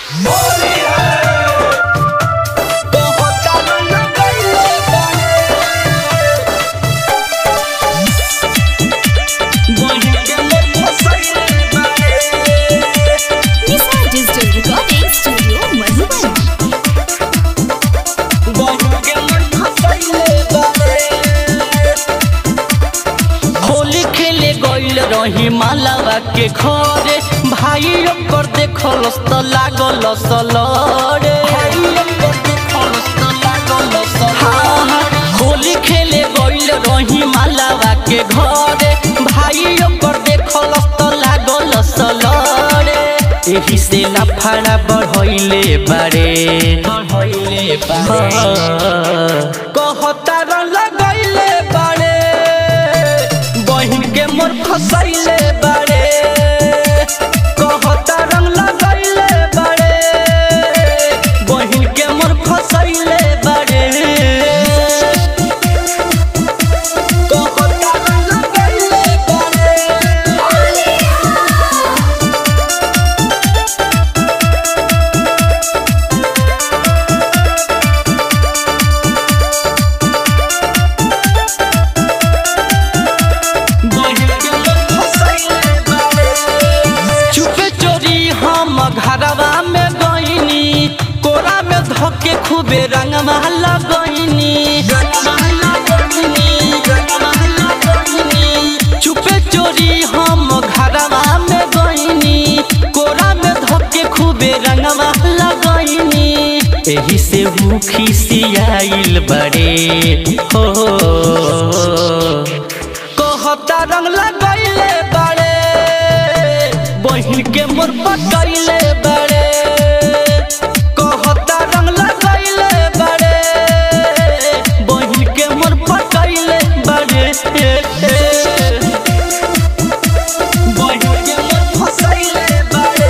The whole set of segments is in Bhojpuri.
Nisa Digital Recording Studio, Madhuban. Holi खेले गइल रही मालावा के घरे भाई ओकर देखलस त लागल सलरे हाँ, हाँ, होली खेले गइल रही मालावा के घरे भाई ओकर देखलस त लागल सलरे एही से लफड़ा बढ़ैले बारे बढ़ैले बारे कहता लगैले बारे बहिन के मोर फसैले बारे कहता रंग लगैले बारे बहिन के मोर फसैले बारे कहता रंग लगैले बारे चुपे चोरी हम घरवा में गईनी कोरा में धके खूबे रंगवा लगईनी चुपे चोरी हम घरवा में गईनी कोरा में धके खूबे रंगवा लगईनी एही से हूँ खिसियाइल बड़े हो कहता रंग लगैले बड़े बहिन के मोर पकैले बड़े कहता रंग लगैले बड़े बहिन के मोर पकैले बड़े बहिन के मोर फसैले बड़े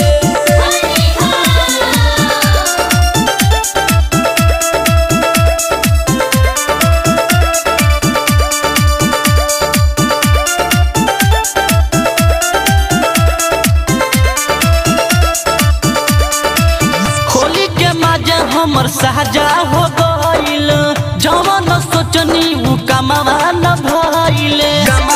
होली के माजा हमर साजा हो गइल जवन सोचनी उ कमावा न भइले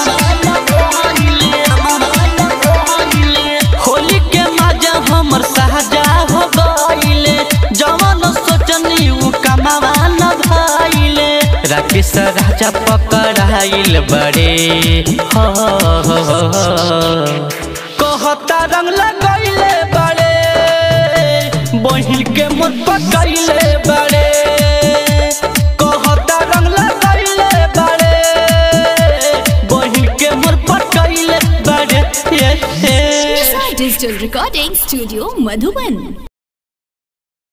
होली के माजा हमर साजा हो गइल जवन सोचनी उ कमावा न भइले राकेश राजा पकड़ाइल बड़े हो कहता रंग लगैले बड़े बहिन के मुझ पकैले बड़े कहता रंग लगैले बड़े बहिन के मुझ पकैले बड़े Nisa Digital Recording Studio, Madhuban.